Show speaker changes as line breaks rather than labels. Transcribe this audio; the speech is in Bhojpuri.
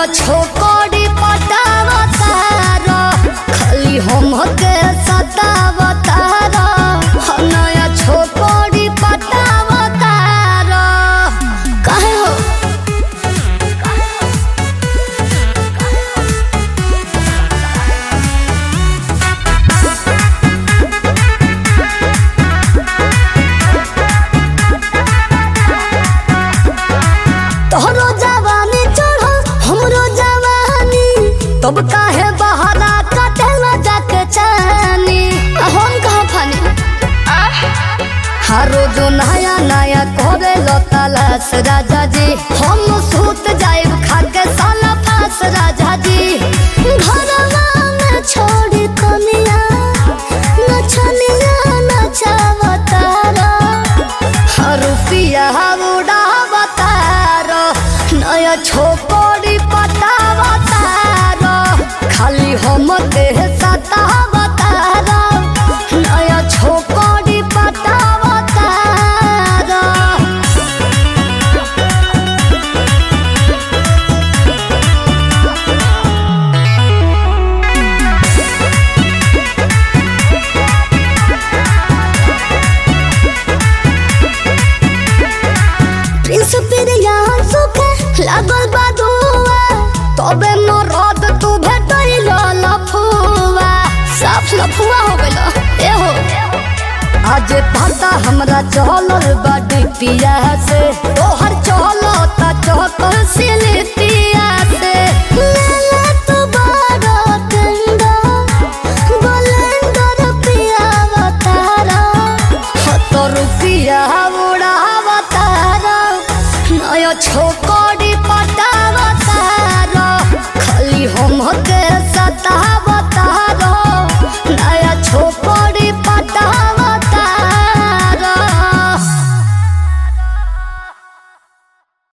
नया छोकरी पटावतार खाली हम के सतावतार नया छोकरी पटावतार काहे हो तोहरो जवानी चढ़ो हमरो जवानी तब काहे बहाना कटेला जाके चानी आ हम कहाँ फानी हारो जो नया नया करे लो तलाश राजा जी हम सूत जाए खाके साला फास राजा जी घरवा में छोड़ी कनिया नचनिया नचावतारा रुपिया उड़ावतार नया छोकरी पटावतार खाली हम देह सतावतार नया छोकरी पटावतार प्रिंस पिरिया सुखे लागल बा दुआ तबे मरद तू भेटल लफुआ साफ लफुआ हो गइल ए हो आज पता हमरा चलल बा डिपिया से तोहर चलता चहकर सिलिपिया से लाला तू बड़ा टेंडा बलेंडर पिया बतारा हत रुपिया उड़ावतार नया छोकरी पटावतार खाली हम के सतावतार